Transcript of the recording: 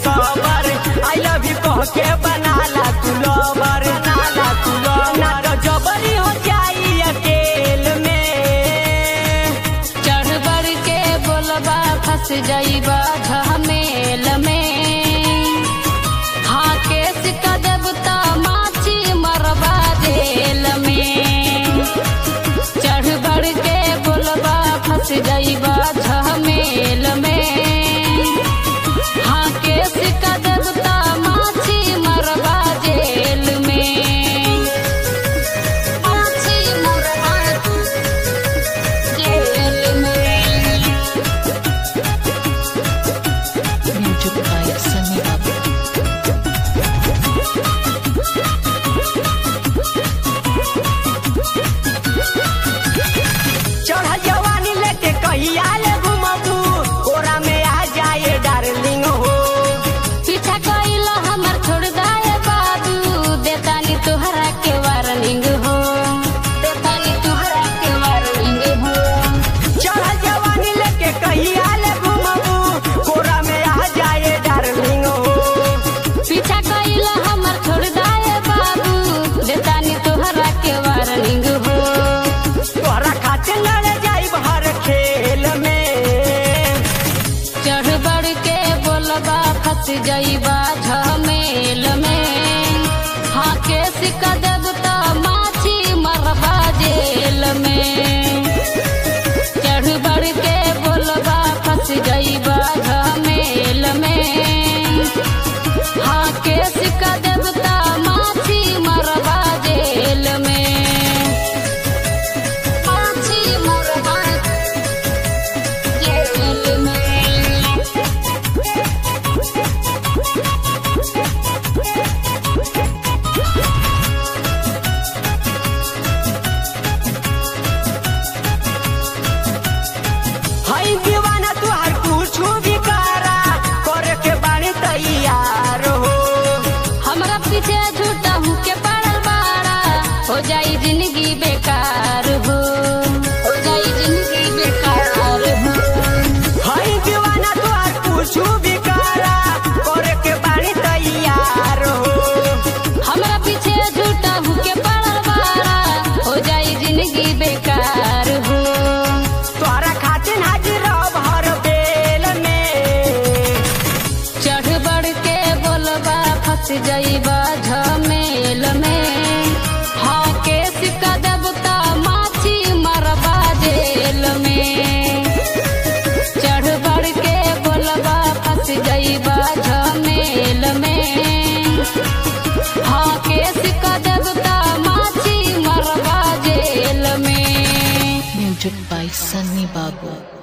सबर I love you कह के बनाला तू लवर नाला तू लवर ना तो जबरी हो जाई अकेल में चढ़ बढ़ के बोलबा फंस जाइबा झमेल में हाँ केस कदब त माछी मरबा जेल में चढ़ बढ़ के बोलबा फंस जाइबा झमेल में हाँ केस कदब त माछी मरबा जेल में माछी मरबा जेल में Music by Sunny Babu. चढ़ जवानी लेके कहिया ले घुमबू कोरा में आ जाए डार्लिंग हो पीछा कइल हमर छोड़ दाए बाबू देतानी तोहरा के वार्निंग हो देतानी तोहरा के वार्निंग हो चढ़ जवानी लेके कहिया ले घुमबू कोरा में आ जाए डार्लिंग हो पीछा कइल हमर छोड़ दाए बाबू देतानी तोहरा के वार्निंग हो तोहरा खातिर लड़ जाई हर खेल में चढ़ बढ़ के बोलबा फंस जाइबा झमेल में हाँ के सिक्का देब त माछी मरबा जेल में चढ़ बढ़ के बोलबा फंस जाइबा झमेल में हाँ के सिक्का देब त माछी मरबा जेल में माछी मरबा जेल में हई दीवाना तुहार कुछ भी करा करे के बाणी तैयार हो हमरा पीछे झूठा हूँ के पड़ल बाड़ा हो जाई जिंदगी बेकार हो हो जाई जिंदगी बेकार हो हई दीवाना तुहार कुछ भी करा करे के बाणी तैयार हो हमरा पीछे झूठा हूँ के पड़ल बाड़ा हो जाई जिंदगी बेकार हो तोहरा खातिर हाजिर रह हर बेल में चढ़ बढ़ के बोलबा फंस जाइबा झमेल में हाँ के सिक्का देब त माछी मरबा जेल में चढ़ बढ़ के बोलबा फंस जाइबा झमेल में हाँ के सिक्का देब त माछी मरबा जेल में Music by Sunny Babu.